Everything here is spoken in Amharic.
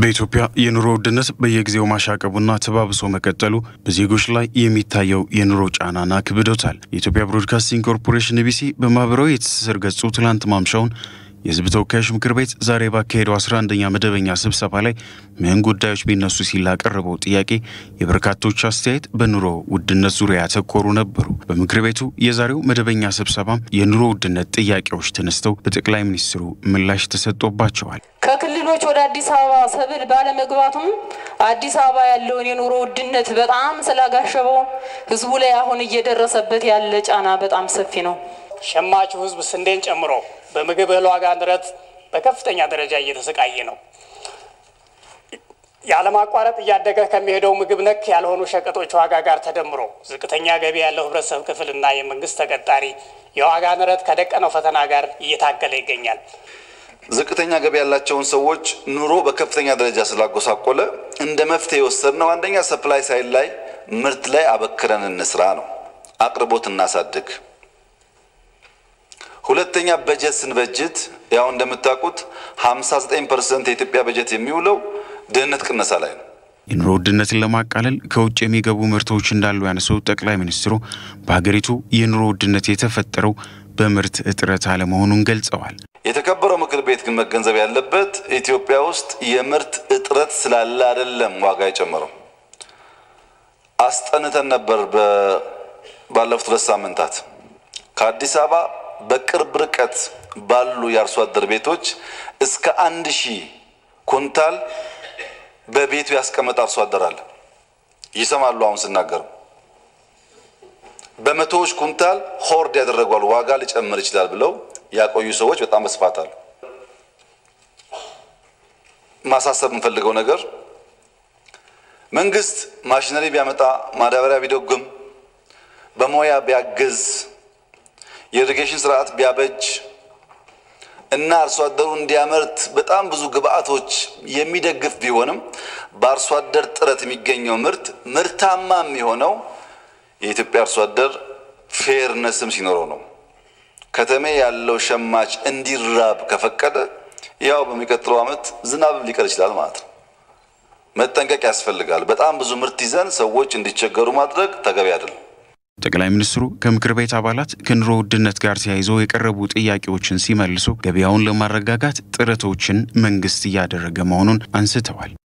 በኢትዮጵያ የኑሮ ውድነት በየጊዜው ማሻቀቡና ተባብሶ መቀጠሉ በዜጎች ላይ የሚታየው የኑሮ ጫናና ክብዶታል። የኢትዮጵያ ብሮድካስቲንግ ኮርፖሬሽን ኢቢሲ በማህበራዊ የትስስር ገጹ ትላንት ማምሻውን የሕዝብ ተወካዮች ምክር ቤት ዛሬ ባካሄደው 11ኛ መደበኛ ስብሰባ ላይ ምን ጉዳዮች ቢነሱ ሲል ላቀረበው ጥያቄ የበርካቶች አስተያየት በኑሮ ውድነት ዙሪያ ያተኮሩ ነበሩ። በምክር ቤቱ የዛሬው መደበኛ ስብሰባም የኑሮ ውድነት ጥያቄዎች ተነስተው በጠቅላይ ሚኒስትሩ ምላሽ ተሰጥቶባቸዋል። ከክልሎች ወደ አዲስ አበባ ሰብል ባለመግባቱም አዲስ አበባ ያለውን የኑሮ ውድነት በጣም ስላጋሸበው ህዝቡ ላይ አሁን እየደረሰበት ያለ ጫና በጣም ሰፊ ነው። ሸማቹ ህዝብ ስንዴን ጨምሮ በምግብ እህል ዋጋ ንረት በከፍተኛ ደረጃ እየተሰቃየ ነው። ያለማቋረጥ እያደገ ከሚሄደው ምግብ ነክ ያልሆኑ ሸቀጦች ዋጋ ጋር ተደምሮ ዝቅተኛ ገቢ ያለው ህብረተሰብ ክፍልና የመንግስት ተቀጣሪ የዋጋ ንረት ከደቀነው ፈተና ጋር እየታገለ ይገኛል። ዝቅተኛ ገቢ ያላቸውን ሰዎች ኑሮ በከፍተኛ ደረጃ ስላጎሳቆለ እንደ መፍትሄ የወሰድነው አንደኛ ሰፕላይ ሳይድ ላይ ምርት ላይ አበክረን እንስራ ነው። አቅርቦት እናሳድግ። ሁለተኛ በጀት ስንበጅት ያው እንደምታውቁት 59 ፐርሰንት የኢትዮጵያ በጀት የሚውለው ድህነት ቅነሳ ላይ ነው። የኑሮ ውድነትን ለማቃለል ከውጭ የሚገቡ ምርቶች እንዳሉ ያነሱት ጠቅላይ ሚኒስትሩ በሀገሪቱ የኑሮ ውድነት የተፈጠረው በምርት እጥረት አለመሆኑን ገልጸዋል። የተከበረው ምክር ቤት ግን መገንዘብ ያለበት ኢትዮጵያ ውስጥ የምርት እጥረት ስላለ አይደለም ዋጋ የጨመረው። አስጠንተን ነበር ባለፉት ሁለት ሳምንታት ከአዲስ አበባ በቅርብ ርቀት ባሉ የአርሶ አደር ቤቶች እስከ አንድ ሺህ ኩንታል በቤቱ ያስቀመጠ አርሶ አደር አለ። ይሰማሉ አሁን ስናገርም በመቶዎች ኩንታል ሆርድ ያደረጓል ዋጋ ሊጨምር ይችላል ብለው ያቆዩ ሰዎች በጣም በስፋት አሉ። ማሳሰብ የምንፈልገው ነገር መንግስት ማሽነሪ ቢያመጣ ማዳበሪያ ቢደጉም በሞያ ቢያግዝ የኢሪጌሽን ስርዓት ቢያበጅ እና አርሶ አደሩ እንዲያመርት በጣም ብዙ ግብአቶች የሚደግፍ ቢሆንም በአርሶ አደር ጥረት የሚገኘው ምርት ምርታማ የሚሆነው የኢትዮጵያ አርሶ አደር ፌርነስም ሲኖረው ነው። ከተሜ ያለው ሸማች እንዲራብ ከፈቀደ ያው በሚቀጥለው ዓመት ዝናብ ሊቀር ይችላል ማለት ነው። መጠንቀቅ ያስፈልጋል። በጣም ብዙ ምርት ይዘን ሰዎች እንዲቸገሩ ማድረግ ተገቢ አይደለም። ጠቅላይ ሚኒስትሩ ከምክር ቤት አባላት ከኑሮ ውድነት ጋር ተያይዞ የቀረቡ ጥያቄዎችን ሲመልሱ ገበያውን ለማረጋጋት ጥረቶችን መንግስት እያደረገ መሆኑን አንስተዋል።